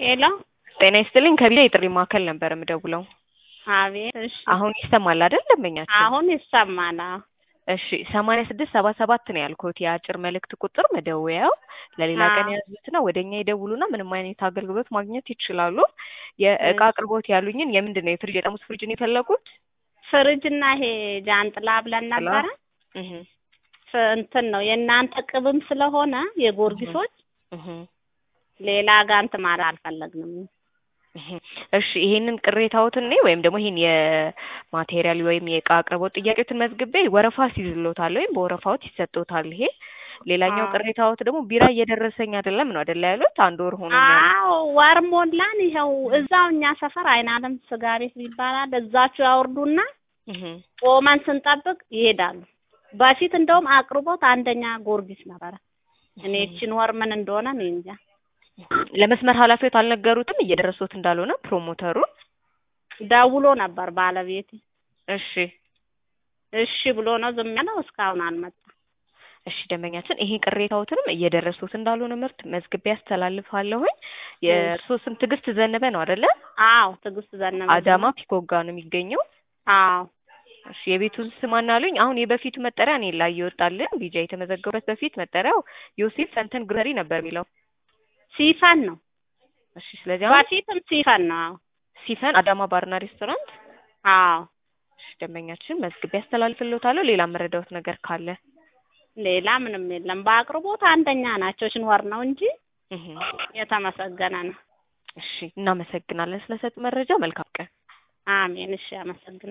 ሄሎ ጤና ይስጥልኝ ከቢራ የጥሪ ማዕከል ነበር የምደውለው። አቤት። እሺ አሁን ይሰማል አይደል ደንበኛችን? አሁን ይሰማል። አዎ። እሺ ሰማንያ ስድስት ሰባ ሰባት ነው ያልኩት የአጭር መልእክት ቁጥር መደወያው። ለሌላ ቀን አዎ። ያዙትና ወደ እኛ ይደውሉና ምንም አይነት አገልግሎት ማግኘት ይችላሉ። የእቃ አቅርቦት ያሉኝን የምንድን ነው የፍሪጅ የጠርሙስ ፍሪጅ ነው የፈለጉት? ፍሪጅና ይሄ ጃንጥላ ብለን ነበረ። እህ ፍ- እንትን ነው የእናንተ ቅብም ስለሆነ የጎርጊሶች እህ ሌላ ጋር እንትን ማለት አልፈለግንም። እህ እሺ ይሄንን ቅሬታዎትን እኔ ወይም ደግሞ ይሄን የማቴሪያል ወይም የእቃ አቅርቦት ጥያቄዎትን መዝግቤ ወረፋ ሲይዝሎታል ወይም በወረፋዎት ይሰጦታል። ይሄ ሌላኛው አዎ። ቅሬታዎት ደግሞ ቢራ እየደረሰኝ አይደለም ነው አይደለ ያሉት? አንድ ወር ሆኖኛል። አዎ ወር ሞላን። ይኸው እዛው እኛ ሰፈር አይን አለም ስጋ ቤት ይባላል። እዛችሁ ያወርዱና እህ ቆመን ስንጠብቅ ይሄዳሉ። በፊት እንደውም አቅርቦት አንደኛ ጎርጊስ ነበረ። እኔ እቺን ወር ምን እንደሆነ እኔ እንጃ። ለመስመር ኃላፊዎት አልነገሩትም እየደረሱት እንዳልሆነ ፕሮሞተሩ? ደውሎ ነበር ባለቤቴ። እሺ እሺ ብሎ ነው ዝም ያለው። እስካሁን አልመጣም። እሺ ደንበኛችን ይሄ ቅሬታዎትንም እየደረሱት እንዳልሆነ ምርት መዝግቤ ያስተላልፋለሁኝ። የእርስዎ ስም ትዕግስት ዘነበ ነው አይደለ? አዎ ትዕግስት ዘነበ። አዳማ ፒኮጋ ነው የሚገኘው። አዎ እሺ የቤቱን ስም አናሉኝ? አሁን የበፊቱ መጠሪያ እኔ ላይ ይወጣልን ቢጃ የተመዘገበበት በፊት መጠሪያው ዮሴፍ ሰንተን ግረሪ ነበር የሚለው። ሲፈን ነው። እሺ ስለዚህ አሁን በፊትም ሲፈን ነው። አዎ ሲፈን አዳማ ባርና ሬስቶራንት። አዎ እሺ ደንበኛችን መዝግቤ ያስተላልፍልዎታለሁ። ሌላ መረዳዎት ነገር ካለ ሌላ ምንም የለም። በአቅርቦት አንደኛ ናቸው። ሽንወር ነው እንጂ እህ የተመሰገነ ነው። እሺ እናመሰግናለን ስለሰጡ መረጃ። መልካም ቀን። አሜን። እሺ አመሰግናለሁ።